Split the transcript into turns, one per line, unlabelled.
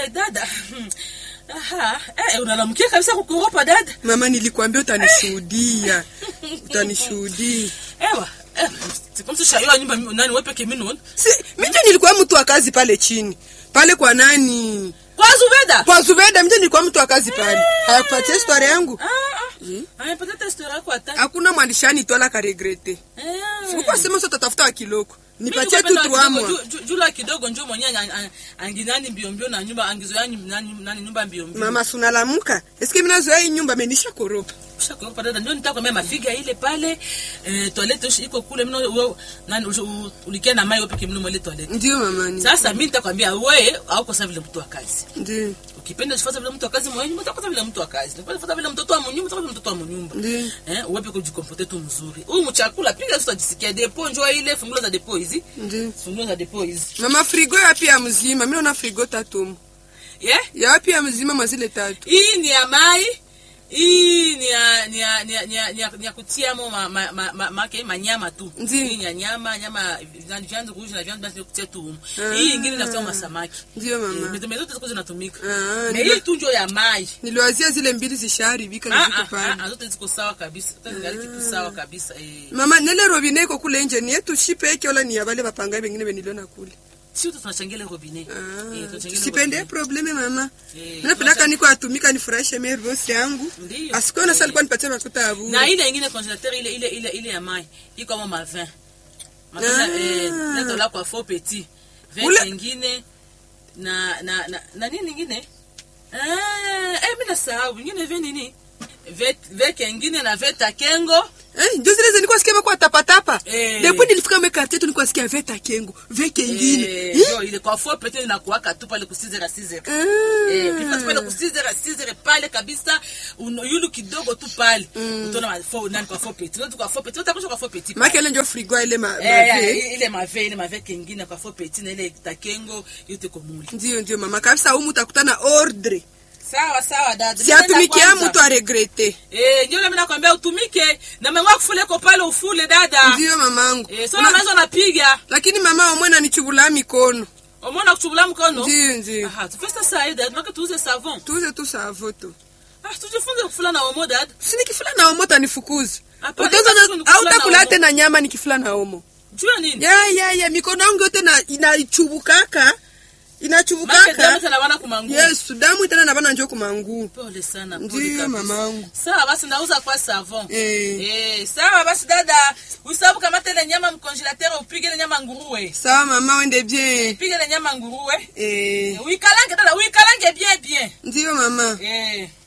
Eh, dada. Aha. Eh, unalamukia kabisa kukuopa dada.
Mama, nilikwambia utanishuhudia, utanishuhudia.
Ewa. Eh, sikumsisha hiyo nyumba nani wewe peke mimi
Si, mimi nilikuwa mtu wa kazi pale chini pale kwa nani
Kwa Zubeda.
kwa Zubeda, mimi nilikuwa mtu wa kazi pale. Hayakupatia story yangu,
Ah, ah. Aya pata story yako hata.
hakuna mwandishani tola ka regrete.
Eh.
Sikuwa sema sasa utatafuta wa kiloko, nipatie tu
Mimi
trois
kidogo,
mois.
ju- ju- Jula kidogo njo mwenye anginani mbio mbio na nyumba angizoya nyi- nani nani nyumba mbio mbio.
Mama, sunalamuka eske mimi nazoea hii nyumba menisha koropa.
Ushakuopa dada ndio nitakwambia mafiga ile pale eh, toilette ushi- iko kule mimi wewe nani ushi- u- ulikia na mai wewe peke mimi ile toilette.
Ndio mama, ni
Sasa mimi nitakwambia wewe hauko sawa vile mtu wa kazi.
ndio
Ukipenda usifuate vile mtu wa kazi mwenyewe, utakuwa vile mtu wa kazi. Ukipenda ufuate vile mtoto wa mnyumba, utakuwa vile mtoto wa mnyumba.
ndio
Eh, uwepe kujikomporte tu mzuri. Huyu mchakula piga sasa jisikia depo njoo ile fungulo za depo hizi.
ndio
Fungulo za depo hizi.
mama, frigo yapi ya mzima? Mimi naona frigo tatu
Yeah?
yapi ya mzima mazile tatu.
Hii ni ya mai. Hii ni ya ni ya ni ya ni ya, ni ya, ni ya kutia mo ma, ma, ma, ma, ma, ma manyama tu.
Ndiyo.
Hii ni ya nyama, nyama vyanzo vyanzo kuuza na vyanzo basi kutia tu. humu.
Ah.
Hii nyingine inatoa masamaki.
Ndio
Eh,
mama,
Mezo mezo ziko zinatumika.
Ah,
Na
ndio.
hii tu ndio ya mai.
niliwazia zile mbili zishaharibika na
Ah,
ziko
ah, ah,
pale.
ah, zote ziko sawa kabisa. Zote zingali kitu sawa kabisa. Eh.
Mama, nele robine iko kule nje ni yetu shipe yake wala ni ya wale wapangaji wengine beniliona kule.
Si wote tunachangia ile robinet. Eh, tunachangia ile
Sipende
robinet.
probleme mama.
Eh,
Napendaka niko atumika nifurahishe mimi bosi yangu.
Ndiyo.
Asikuona sasa alikuwa nipatie makuta ya bure.
na ile ingine congélateur ile ile ile ile ya mai iko kama ma 20 mafuta
Ah.
eh leto la kwa faux petit
Ule-
20 ingine na na na, na nini ingine eh eh mimi nasahau ingine vya nini vet vet ingine na veta kengo
Eh, ndio zile zilikuwa sikia kwa tapa tapa.
Eh.
Depuis nilifika mwe quartier tu nilikuwa sikia veta kengo, veke ingine.
eh
Eh?
ndio ile kwa faux petit na kuwaka tu pale kusizera sizera Eh,
Ah.
kifika pale kusizera sizera pale kabisa uno- yulu kidogo tu pale utaona ma faux nani kwa faux petit ndio kwa faux petit utakusha kwa faux petit
Maki ile ndio frigo ile ma, ma
Eh,
ve.
eh, ile mave ile mave kengine kwa fo petit na ile takengo yote komuli
Ndio ndio mama kabisa humu utakutana ordre.
sawa sawa dada
Si atumikia mtu a regrete.
eh ndio mimi nakwambia utumike na mengwa kufule ko pale ufule dada
Ndio mamangu.
eh sio mazo napiga
Lakini mama omwe ananichubula mikono.
umeona kuchubula mkono
Ndio ndio.
aha tufesta saa hii dada tunataka tuuze savon
Tuuze tu savoto.
ah tujifunze kufula na omo dada
Si nikifula na omo tanifukuza.
Hapana,
Utaanza
sasa ni kufula
au
na
utakula
omo.
tena nyama nikifula na omo.
jua nini
Ya ya ya mikono yangu yote na inachubukaka.
make
Inachubukaka.
damu sana wana kumangu
Yesu, damu itana na bana njoo kumanguu.
pole sana pole
Ndio
kabisa.
mamangu.
sawa basi nauza kwa savon
Eh.
Eh, sawa basi dada usabu kamata ile nyama mcongelateur upige ile nyama nguruwe
Sawa mama, wende bien.
pige ile nyama nguruwe
Eh,
uikalange dada uikalange bien bien
ndio mama.
eh